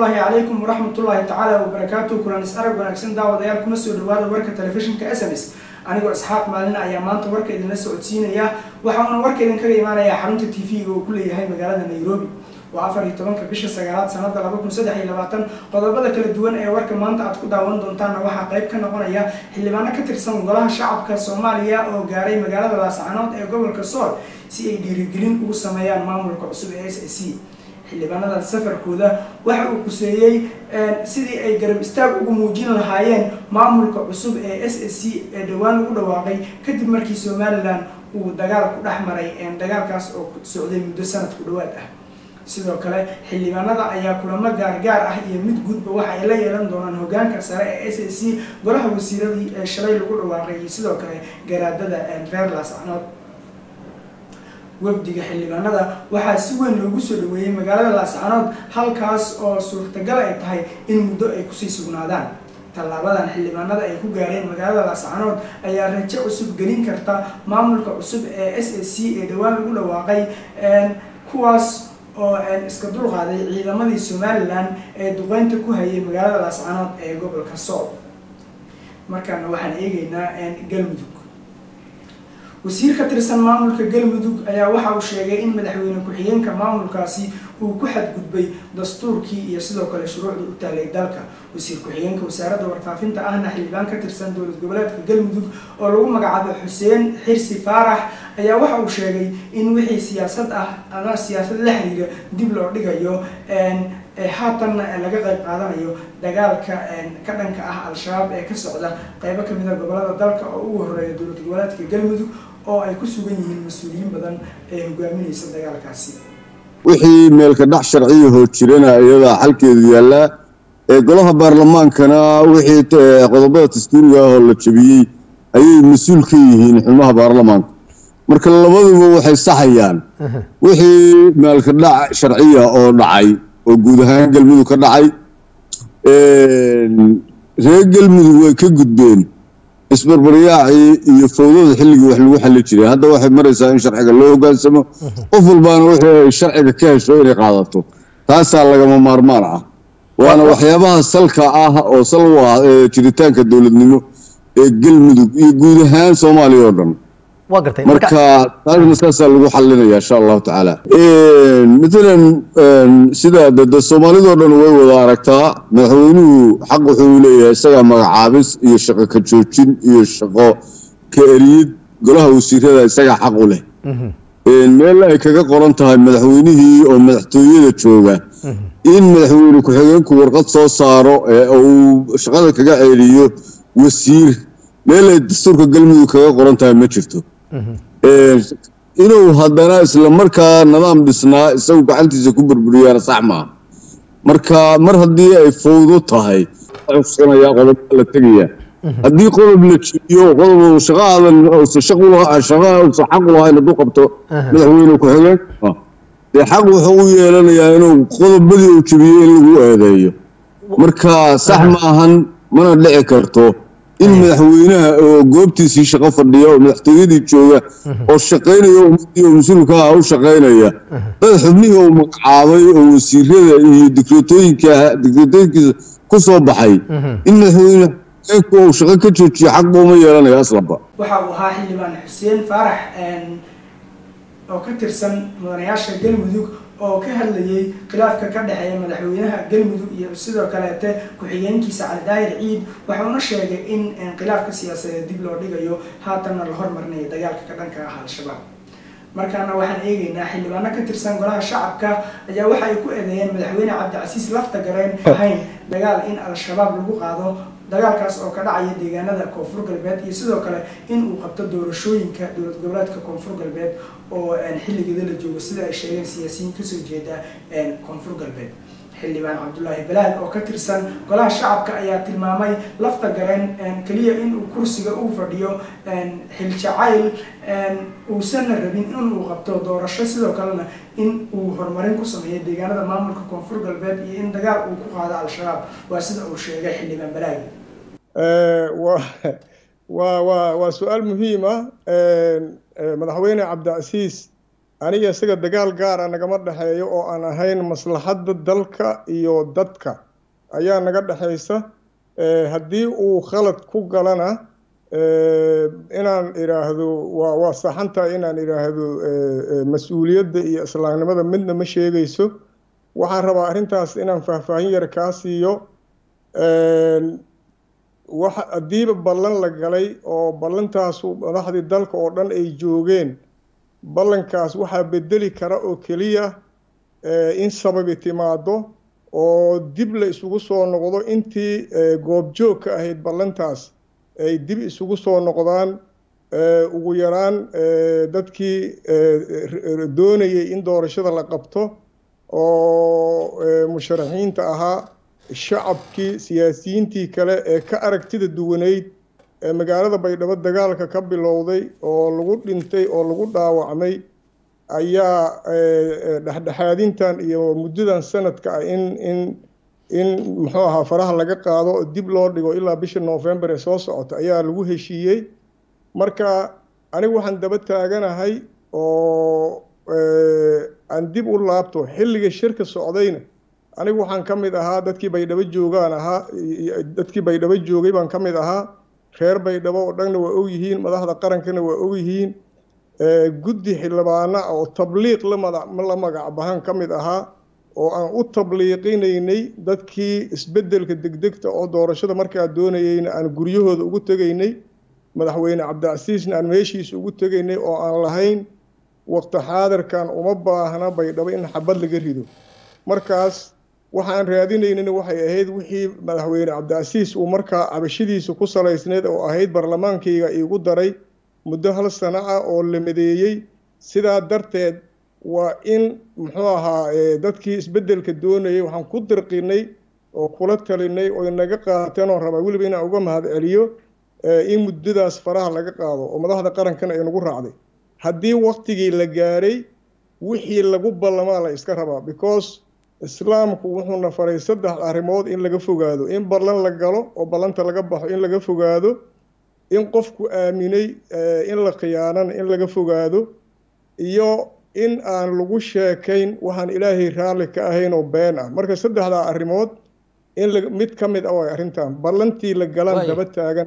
ullaahi calaykum waraxmatullaahi tacaala wabarakaatu kulan is arag wanaagsan daawadayaal kuna soo dhawaada warka telefishinka s m s anigoo isxaaq maalin ayaa maanta warka idinla socodsiinaya waxauna warka idinkaga imaanayaa xarunta t v-ga uu ku leeyahay magaalada nairobi waa afar iyo tobanka bisha sagaalaad sanada laba kun saddex iyo labaatan qodobada kala duwan ee warka maanta aad ku daawan doontaanna waxaa qayb ka noqonaya xildhibaano ka tirsan golaha shacabka soomaaliya oo gaaray magaalada laascanood ee gobolka sool si ay dhiirigelin ugu sameeyaan maamulka cusub ee s a c xildhibaanadan safarkooda waxa uu kuseeyey sidii ay garab istaag ugu muujin lahaayeen maamulka cusub ee s a c ee dhowaan lagu dhawaaqay kadib markii somalilan uu dagaal ku dhex maray dagaalkaas oo socday muddo sanad ku dhawaad ah sidoo kale xildhibaanada ayaa kulamo gaargaar ah iyo mid guudba waxa ay la yeelan doonaan hogaanka sare ee s a c golaha wasiiradii ee shalay lagu dhawaaqay iyo sidoo kale garaadada reer laascanood wafdiga xildhibaanada waxaa si weyn loogu soo dhaweeyey magaalada laascanood halkaas oo suurtagal ay tahay in muddo ay kusii sugnaadaan tallaabadan xildhibaanada ay ku gaareen magaalada laascanood ayaa rajo cusub gelin karta maamulka cusub ee s a c ee dhowaan lagu dhawaaqay kuwaas oo iska dulqaaday ciidamadii somalilan ee duqeynta ku hayay magaalada laascanood ee gobolka sool markaana waxaan eegeynaa galmudug wasiir ka tirsan maamulka galmudug ayaa waxa uu sheegay in madaxweyne ku-xigeenka maamulkaasi uu ku xadgudbay dastuurkii iyo sidoo kale shuruucda u taalay dalka wasiir ku-xigeenka wasaaradda warfaafinta ahna xildhibaan ka tirsan dowlad goboleedka galmudug oo lagu magacaabo xuseen xirsi faarax ayaa waxa uu sheegay in wixii siyaasad ah ama siyaasad la xiriira dib loo dhigayo haatanna laga qayb qaadanayo dagaalka ka dhanka ah al-shabaab ee ka socda qeybo kamid a gobolada dalka oo ugu horeeya dowlad goboleedka galmudug oo ay ku sugan yihiin mas-uuliyiin badan ee hogaaminaysa dagaalkaasi wixii meelka dhac sharciyahoo jirana iyadaa xalkeedu yaallaa ee golaha baarlamaankana wixii qodobada dastuuriga ah oo la jabiyey ayay mas-uul ka yihiin xubnaha baarlamaanka marka labaduba waxay saxayaan wixii meelka dhac sharciya oo dhacay oo guud ahaan galmudug ka dhacay reer galmudug way ka gudbeen isbarbaryaacii iyo fowdada xilligii wax lagu xalli jiray hadda waxay maraysaa in sharciga loo hogaansamo qof walbaana wixii ay sharciga ka hesho inay qaadato taasaa lagama maarmaan ah waana waxyaabaha salka ah oo sal u ah ee jiritaanka dowladnimo ee galmudug iyo guud ahaan soomaaliya oo dhan marka taasna saasaa lagu xalinaya insha allahu tacaala matalan sida de soomaalidoo dhan way wada aragtaa madaxweynuhu xaq wuxuu leeyahay isagaa magacaabis iyo shaqo ka joojin iyo shaqo ka eriyid golaha wasiirada isagaa xaq u leh meel ay kaga qoran tahay madaxweynihii oo madaxtooyada jooga in madaxweyne ku-xigeenku warqad soo saaro ee uu shaqada kaga celiyo wasiir meel ay dastuurka galmudug kaga qoran tahay ma jirto inuu haddana isla markaa nidaam dhisnaa isagu gacantiisa ku burburiyaana sax maaha marka mar haddii ay fowdo tahay cuskanaya qodoba la tegaya haddii qodob la jiiyo qodob shaqaadan shaqaa xaq u lahayn hadduu qabto madaxweyne ku-xigeen dee xaq wuxuu u yeelanayaa inuu qodobadii uu jebiyo in lagu eedeeyo marka sax maahan mana dhici karto in madaxweynaha oo goobtiisii shaqo fadhiya oo madaxtooyadii jooga oo shaqaynaya ummadii oo mas-uulka ah u shaqaynaya dad xubnihii uu magacaabay oo wasiirada iyo dikreetooyinka dikreetooyinkiisa ku soo baxay in madaxweyne ku uu shaqo ka joojiyo xaqba uma yeelanayo aslanba waxa uu ahaa xildhibaan xuseen faarax oo ka tirsan mudanayaasha galmudug oo ka hadlayay khilaafka ka dhexeeya madaxweynaha galmudug iyo sidoo kaleete ku-xigeenkiisa cali daahir ciid waxauna sheegay in khilaafka siyaasadeed dib loo dhigayo haatanna la hormarinayo dagaalka ka dhanka ah al-shabaab markaana waxaan eegeynaa xildhibaano ka tirsan golaha shacabka ayaa waxa ay ku eedeeyeen madaxweyne cabdicasiis lafta gareen ahayn dagaal in al-shabaab lagu qaado dagaalkaas oo ka dhacaya deegaanada koonfur galbeed iyo sidoo kale in uu qabto doorashooyinka dowlad goboleedka koonfur galbeed oo xilligeeda la joogo sida ay sheegeen siyaasiyiin kasoo jeeda koonfur galbeed xildhibaan cabdulaahi balaad oo ka tirsan golaha shacabka ayaa tilmaamay lafta gareen keliya inuu kursiga uu fadhiyo xiljacayl uusanna rabin inuu qabto doorasho sidoo kalena in uu horumarin ku sameeyo deegaanada maamulka koonfur galbeed iyo in dagaal uu ku qaado al-shabaab waa sida uu sheegay xildhibaan balaagi waa waa waa su-aal muhiim ah madaxweyne cabdicasiis aniga isaga dagaal gaara nagama dhexeeyo oo aan ahayn maslaxadda dalka iyo dadka ayaa naga dhexaysa haddii uu khalad ku galana inaan idhaahdo waa waa saxantahay inaan idhaahdo mas-uuliyadda iyo islaamnimada midna ma sheegayso waxaan rabaa arrintaas inaan faahfaahin yar kaa siiyo wax haddiiba ballan la galay oo ballantaasu madaxdii dalka oo dhan ay joogeen ballankaas waxaa bedeli kara oo keliya in sababi timaado oo dib la isugu soo noqdo intii goobjoog ka ahayd ballantaas ay dib isugu soo noqdaan ugu yaraan dadkii doonayay in doorashada la qabto oo musharaxiinta ahaa shacabkii siyaasiyiintii kale ee ka aragtida duwaneyd ee magaalada baydhabo dagaalka ka bilowday oo lagu dhintay oo lagu dhaawacmay ayaa dhexdhexaadintan iyo muddadan sanadka ah in in in muxuu ahaa faraha laga qaado oo dib loo dhigo ilaa bisha november ee soo socota ayaa lagu heshiiyey marka anigu waxaan daba taaganahay oo aan dib u laabto xilliga shirka socdayna anigu waxaan ka mid ahaa dadkii baydhabo joogaan ahaa dadkii baydhabo joogay baan ka mid ahaa reer baydhabo oo dhanna waa og yihiin madaxda qarankana waa og yihiin guddi xildhibaana oo tabliiq la magac bahan ka mid ahaa oo aan u tabliiqinaynay dadkii isbeddelka degdegta oo doorashada markaa doonayeyna aan guryahooda ugu tegaynay madaxweyne cabdicasiisna aan meeshiisa ugu tegaynay oo aan lahayn waqti xaadirkan uma baahna baydhabo in xabad laga rido markaas waxaan raadinaynana waxay ahayd wixii madaxweyne cabdicasiis uu markaa cabashadiisa ku salaysneyd oo ahayd barlamaankayga iigu daray muddo hal sano ah oo la madeeyey sidaa darteed waa in muxuu ahaa dadkii isbeddelka doonayay waxaan ku dirqinay oo kula talinay oo inaga qaateen oo rabaa weliba inaan uga mahad celiyo in muddadaas faraha laga qaado oo madaxda qarankana ay nagu raacday haddii waktigii la gaaray wixii lagu ballamaa la iska rabaa because islaamku wuxuuna faray saddex arrimood in laga fogaado in ballan la galo oo ballanta laga baxo in laga fogaado in qofku aaminay in la khiyaanana in laga fogaado iyo in aan lagu sheekayn waxaan ilaahay raalli ka ahayn oo been ah marka saddexdaa arrimood in mid ka mid ah way arrintan ballantii la galaan daba taagan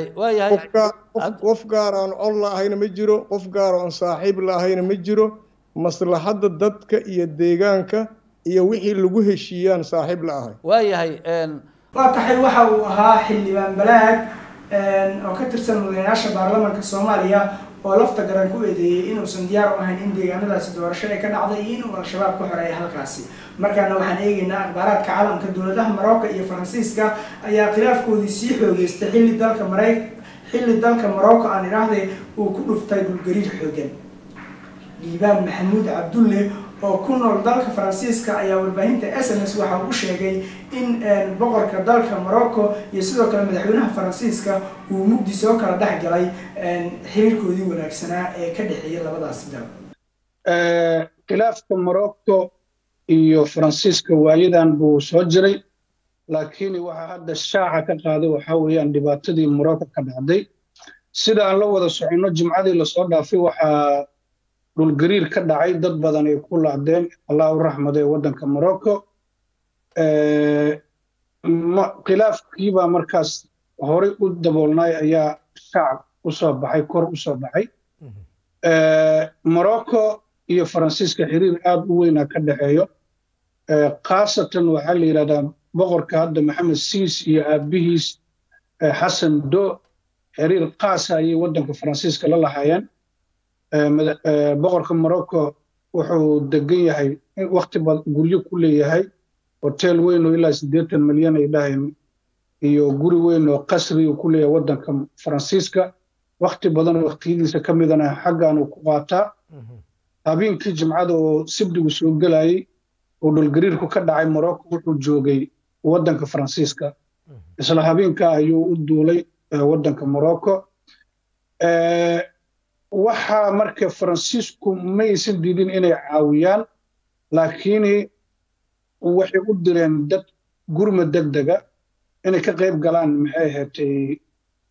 qof gaar aan cod la ahayna ma jiro qof gaar oo aan saaxiib la ahayna ma jiro maslaxadda dadka iyo deegaanka iyo wixii lagu heshiiyaan saaxiib la ahay waayahay waa taxay waxa uu ahaa xildhibaan balaag oo ka tirsan mudanayaasha baarlamaanka soomaaliya oo lafta garan ku eedeeyey inuusan diyaar u ahayn in deegaanadaasi doorasho ay ka dhacday iyo inuu al-shabaab ka xoreeya halkaasi markaana waxaan eegaynaa akhbaaraadka caalamka dowladaha marocco iyo faransiiska ayaa khilaafkoodii sii xoogeystay xilli dalka maray xilli dalka morocco aan idhaahday uu ku dhuftay dhulgariir xoogan liibaan maxamuud cabdulle oo ku nool dalka faransiiska ayaa warbaahinta s m s waxa uu sheegay in boqorka dalka morocco iyo sidoo kale madaxweynaha faransiiska uu mugdi soo kala dhex galay xiriirkoodii wanaagsanaa ee ka dhexeeya labadaasi dal khilaafka morocco iyo faransiiska waayadan buu soo jiray laakiin waxaa hadda shaaca ka qaaday waxaa weeyaan dhibaatadii morocco ka dhacday sida aan la wada soconno jimcadii lasoo dhaafay waxaa dhulgariir ka dhacay dad badan ay ku laacdeen allah u raxmaday waddanka morocco khilaafkiibaa markaas horay u daboolnay ayaa shacab u soo baxay kor u soo baxay morocco iyo faransiiska xiriir aad u weynaa ka dhexeeyo khaasatan waxaa la yidhahdaa boqorka hadda maxamed siis iyo aabihiis xasan do xiriir qaasa ayay waddanka faransiiska la lahaayeen boqorka morocco wuxuu degan yahay wakti guryo ku leeyahay hotel weyn oo ilaa siddeetan milyan ay dhaheen iyo guri weyn oo qasri uu ku leeyahay waddanka faransiiska wakti badan oo waktiyadiisa ka midana xaggan uu ku qaataa habeenkii jimcada oo sibdigu soo gelayay oo dhulgariirku ka dhacay morocco wuxuu joogay waddanka faransiiska isla habeenkaa ayuu u duulay waddanka morocco waxaa marka faransiisku maysan diidin inay caawiyaan laakiin waxay u direen dad gurma deg dega inay ka qayb galaan maxay ahaatay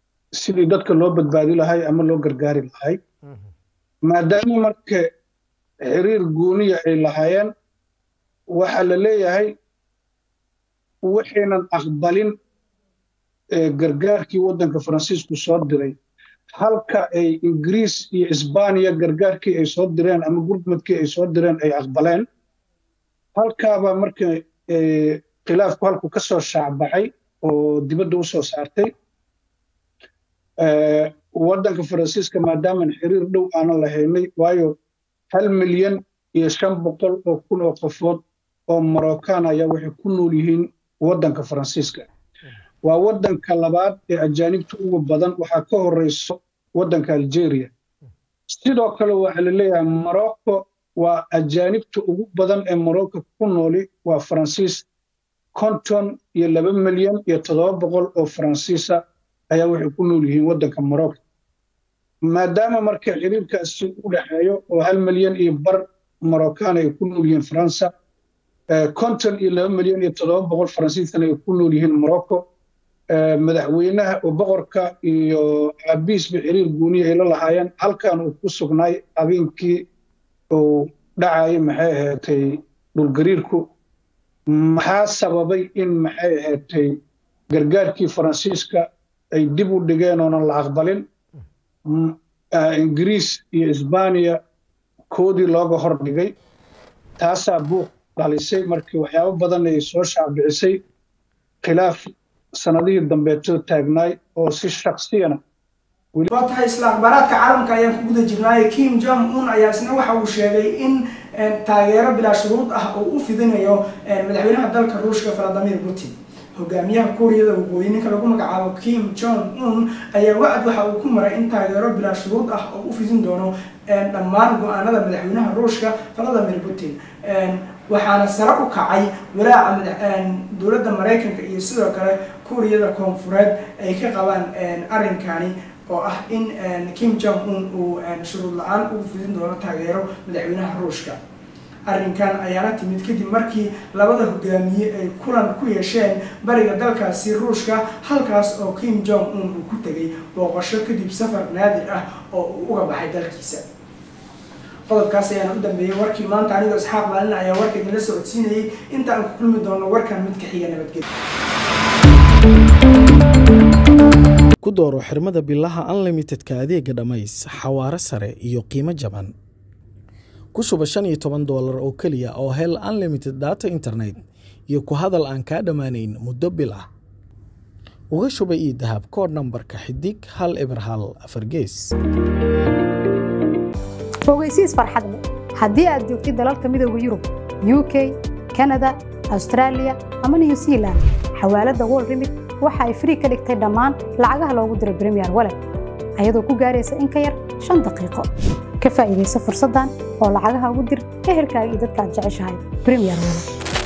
sidii dadka loo badbaadi lahay ama loo gargaari lahay maadaama marka xiriir gooniya ay lahaayeen waxaa la leeyahay waxaynan aqbalin gargaarkii waddanka faransiisku soo diray halka ay ingiriis iyo isbaaniya gargaarkii ay soo direen ama gurmadkii ay soo direen ay aqbaleen halkaabaa marka khilaafku halku ka soo shaacbacay oo dibadda u soo saartay waddanka faransiiska maadaaman xiriir dhow aanan lahaynay waayo hal milyan iyo shan boqol oo kun oo qofood oo marocaan ayaa waxay ku nool yihiin waddanka faransiiska waa waddanka labaad ee ajaanibta ugu badan waxaa ka horeyso waddanka algeria sidoo kale waxaa la leeyahay morocco waa ajaanibta ugu badan ee morocco ku nooli waa faransiis konton iyo laba milyan iyo toddoba boqol oo faransiisa ayaa waxay ku nool yihiin waddanka morocco maadaama marka xiriirkaasi u dhexeeyo oo hal milyan iyo bar moroccan ay ku nool yihiin faransa konton iyo laba milyan iyo toddoba boqol faransiisana ay ku nool yihiin morocco madaxweynaha oo boqorka iyo aabiisba xiriir gooniya ay la lahaayeen halkan uu ku sugnaay habeenkii uu dhacayay maxay ahaatay dhulgariirku maxaa sababay in maxay ahaatay gargaarkii faransiiska ay dib u dhigeen oonan la aqbalin ingiriis iyo isbaaniya koodii looga hor dhigay taasaa buuq dhalisay markii waxyaabo badan ay soo shaabicisay khilaaf sanadihii dambeetoo taagnaay oo si shaksiyana waa tahay isla akhbaaraadka caalamka ayaan ku guda jirnaaye kim jong un ayaa isna waxa uu sheegay in taageero bilaa shuruud ah oo u fidinayo madaxweynaha dalka ruushka valadimir putin hogaamiyaha kuuriyada waqooyi ninka lagu magacaabo kim jong un ayaa wacd waxa uu ku maray in taageero bilaa shuruud ah oo u fidin doono dhammaan go-aanada madaxweynaha ruushka valadimir putin waxaana sare u kacay walaaca dowladda maraykanka iyo sidoo kale kuuriyada koonfureed ay ka qabaan arrinkani oo ah in kim jong un uu shuruud la-aan ugu fidin doono taageero madaxweynaha ruushka arrinkan ayaana timid kadib markii labada hogaamiye ay kulan ku yeesheen bariga dalkaasi ruushka halkaas oo kim jong un uu ku tegay booqasho kadib safar naadir ah oo uu uga baxay dalkiisa qodobkaas ayaana u dambeeyey warkii maanta anigoo isxaaq maalin ayaa warka idinla socodsiinayay inta aan ku kulmi doono warkan mid ka xiga nabadgelya ku dooro xirmada bilaha unlimitedka adeega dhammays xawaare sare iyo qiimo jaban ku shuba shan iyo toban doolar oo keliya oo hel unlimited data internet iyo ku hadal aan kaa dhammaanayn muddo bil ah uga shuba ii dahab koodh nambarka xidig hal eber hal afar gees ogeysiis farxad leh haddii aad joogtid dalalka midooda yurub u k kanada austraaliya ama new zealand xawaaladda wol remit waxa ay frii ka dhigtay dhammaan lacagaha loogu diro bremiyer walet ayadoo ku gaaraysa in ka yar shan daqiiqo ka faa'iidaysa fursaddan oo lacagaha ugu dir ehelkaaga iyo dadka aad jeceshahay bremiyer walet